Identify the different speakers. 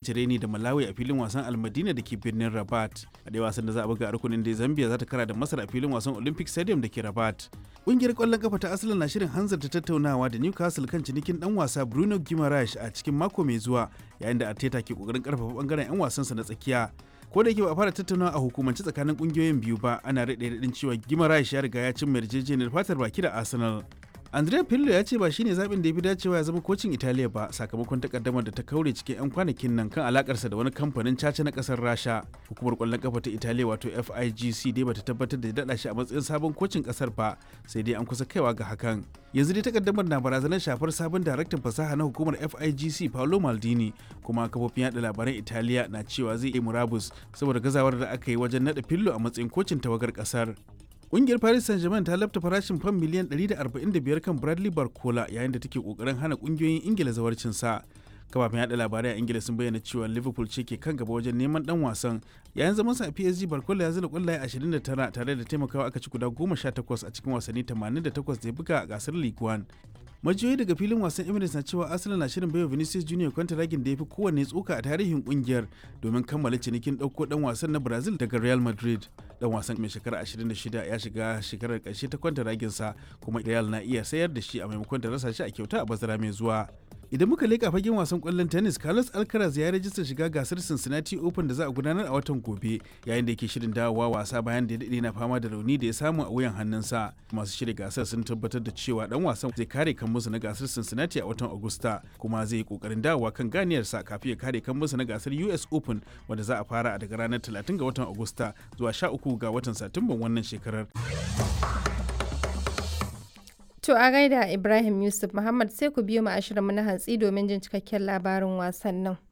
Speaker 1: kece reni da malawi a filin wasan almadina da ke birnin rabat a dai wasan da za a buga a rukunin da zambia za ta kara da masar a filin wasan olympic stadium da ke rabat ƙungiyar ƙwallon kafa ta asalin na shirin hanzarta tattaunawa da newcastle kan cinikin dan wasa bruno guimaraes a cikin mako mai zuwa yayin da arteta ke kokarin karfafa bangaren 'yan wasansa na tsakiya ko da yake ba a fara tattaunawa a hukumance tsakanin kungiyoyin biyu ba ana rade radin cewa Gimaraes ya riga ya cin yarjejeniyar fatar baki da Arsenal Andrea Pirlo ya ce ba shine zaɓin da ya fi dacewa ya zama kocin Italiya ba sakamakon takaddamar da ta kaure cikin 'yan kwanakin nan kan alakarsa da wani kamfanin caca na ƙasar Rasha. Hukumar ƙwallon kafa ta Italiya wato FIGC dai bata tabbatar da daɗa shi a matsayin sabon kocin ƙasar ba sai dai an kusa kaiwa ga hakan. Yanzu dai takaddamar na barazanar shafar sabon daraktan fasaha na hukumar FIGC Paolo Maldini kuma kafofin yaɗa labaran Italiya na cewa zai yi murabus saboda gazawar da aka yi wajen naɗa Pirlo a matsayin kocin tawagar ƙasar. Ƙungiyar Paris Saint-Germain ta lafta farashin fam miliyan 145 kan Bradley Barcola yayin da take kokarin hana ƙungiyoyin Ingila zawarcin sa. Kafafen yada labarai a Ingila sun bayyana cewa Liverpool ce ke kan gaba wajen neman dan wasan. Yayin zaman sa a PSG Barcola ya zira kwallaye 29 tare da taimakawa aka ci guda 18 a cikin wasanni 88 da ya buga a gasar League One. majiyoyi daga filin wasan emirates na cewa arsenal na shirin baiwa vinicius junior kwantaragin da ya fi kowanne tsoka a tarihin kungiyar domin kammala cinikin ɗauko ɗan wasan na brazil daga real madrid dan wasan mai shekara 26 ya shiga shekarar ƙarshe ta kwantaragin sa kuma real na iya sayar da shi a maimakon da rasa shi a kyauta a bazara mai zuwa idan muka leka fagen wasan kwallon tennis carlos alcaraz ya rajista shiga gasar cincinnati open da za a gudanar a watan gobe yayin da yake shirin dawowa wasa bayan da ya daɗe na fama da rauni da ya samu a wuyan hannunsa masu shirya gasar sun tabbatar da cewa dan wasan zai kare kan musu na gasar cincinnati a watan agusta kuma zai yi kokarin dawowa kan ganiyarsa kafin ya kare kan musu na gasar us open wanda za a fara daga ranar 30 ga watan agusta zuwa 13 ga watan satumban wannan shekarar
Speaker 2: To a gaida Ibrahim Yusuf Muhammad sai ku biyo mu ashirin mu na hantsi domin jin cikakken labarin wasannin.